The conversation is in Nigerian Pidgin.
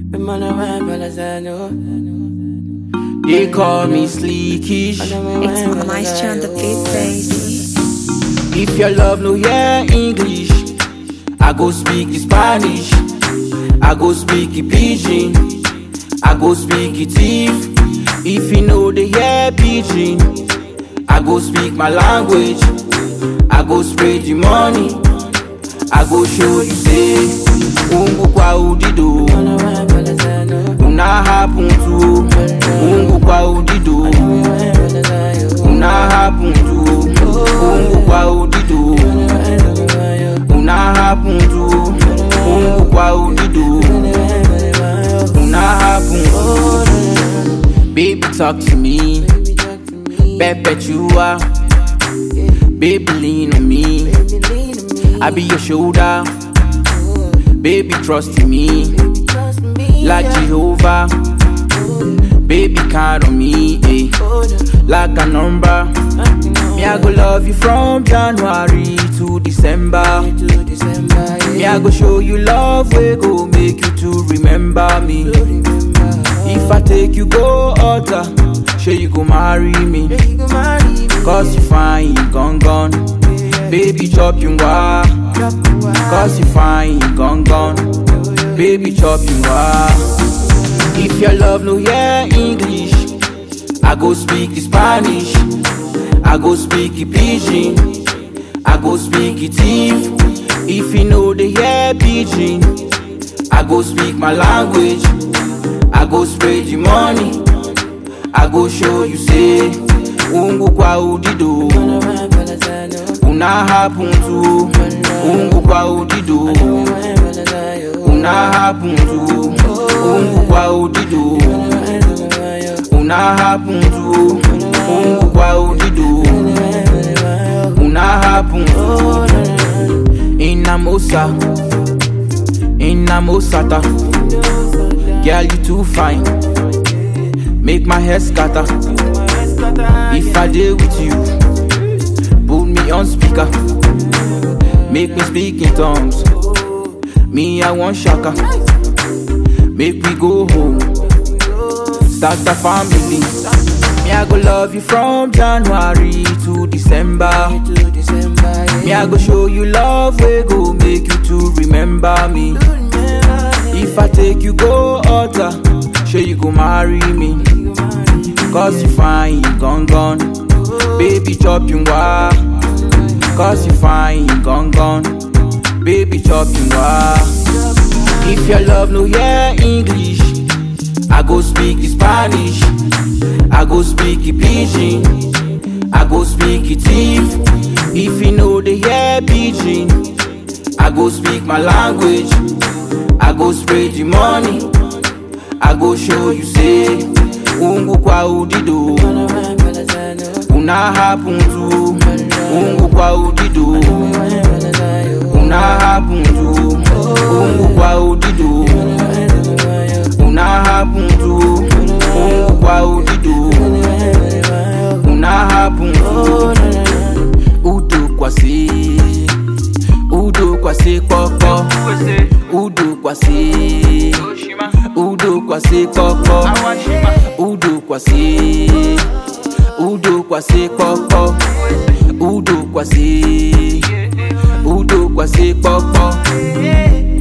They call me sleekish. It's my moisture on the beat, baby. If your love no hear English, I go speak the Spanish. I go speak the pidgin. I go speak the thief. If you know the hear pidgin, I go speak my language. I go spread the money. I go show you say, Ungu kwa udido. Una happen to, Ungu kwa udido. Una happen to, Ungu kwa udido. Una happen to, Ungu kwa udido. Una happen to. Baby talk to me, Perpetua. Baby lean on me, I be your shoulder. Baby trust in me, like Jehovah. Baby count on me, eh, like a number. Me I go love you from January to December. Me I go show you love, we go make you to remember me. If I take you go altar, sure you go marry me. Cause you fine, gone gone. Baby chop you wa. Cause you fine, gone gone. Baby chop you wa. If your love no hear English, I go speak the Spanish. I go speak the pidgin. I go speak the thief. If you know the hear pidgin, I go speak my language. I go spread the money. I go show you say, Ungu kwa udido. Una happen to, Ungu kwa udido. Una happen to, Ungu kwa udido. Una happen to, Ungu kwa udido. Una happen to, Inamosa, Inamosata. Girl, you too fine. Make my hair scatter. If I deal with you, put me on speaker. Make me speak in tongues. Me, I want shaka. Make we go home. Start a family. Me, I go love you from January to December. Me, I go show you love, we go make you to remember me. If I take you go altar, sure you go marry me. Cause you fine, gone gone. Baby chop you wa. Cause you fine, gone gone. Baby chop you wa. If your love no hear English, I go speak the Spanish. I go speak the pidgin. I go speak the thief. If you know the hear pidgin, I go speak my language. I go spread the money. I go show you say, Ungu kwa udido. Una happen to, Ungu kwa udido. Una happen to, Ungu kwa udido. Una happen to, Ungu kwa udido. Una happen to, Udo kwa se, Udo kwa se koko. Udo kwa se, Udo kwa se koko. Udo kwa se, Udo kwa se koko. Udo kwa se, Udo kwa se koko.